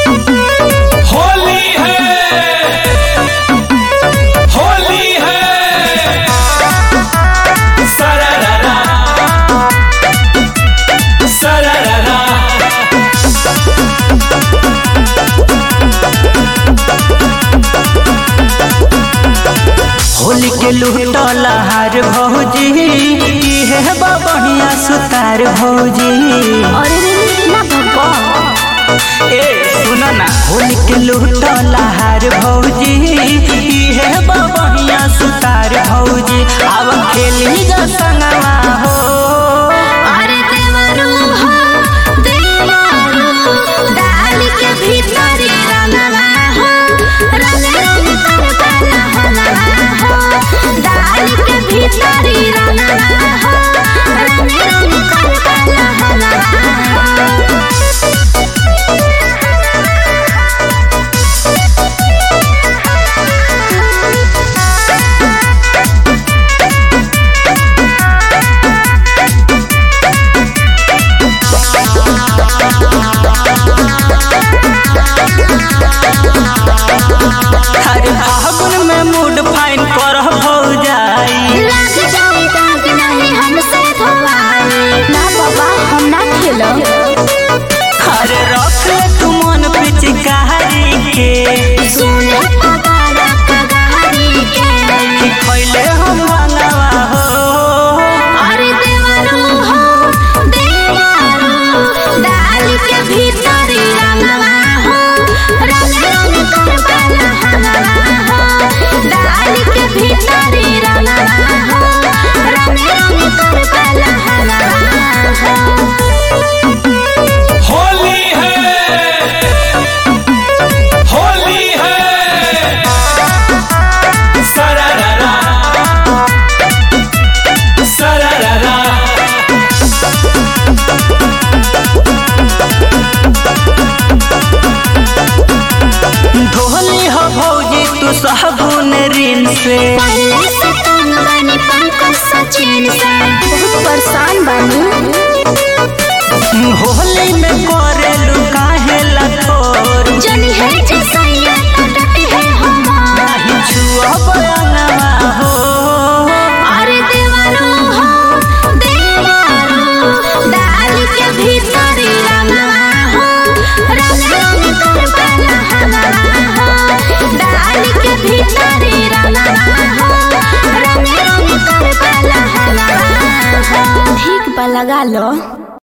होली है होली है सरारा सरारा होली के लुटला हार भौजी इहे बा बढ़िया सुतार भौजी अरे रे ना भगवा ए सुन ना होली के लुटला हार भौजी इहे बा बढ़िया सुतार भौजी अब खेली जा संगवा हो अरे देवरू हो देवरू डाल के भीतर रंगवा हो रंग रंग कर काला हलवा हो डाल के भीतर रंगवा हो रंग रंग कर काला हलवा हो अरे फागुन में मूड फाइन कर भौजाई लग जाए दाग नहीं हमसे धोवाए ना बाबा हम ना खेलो अरे रख ले तू मन पिचकारी के सुने पगारा कगारी के कि खैले हम भंगवा हो अरे देवरू हो देवरू डाल के भीतर रंगवा हो रंग रंग कर काला हलवा हो डाल के भीतर रंगवा हो रंग रंग कर काला हलवा हो होली है होली है सरारा सरारा ढोली हो भौजी तू साबुन ऋण से पहले से तंग बनी पंकज सचिन से बहुत परेशान बनी होली में करे काहे लथोर जनी है जसैया तो डटे है हमार नहीं छुआ बयानवा हो अरे देवरू हो देवरू डाल के भीतर रंगवा हो रंग रंग कर काला हलवा हो डाल के भीतर रंगवा हो रंग रंग कर काला हलवा हो ठीक बा लगा लो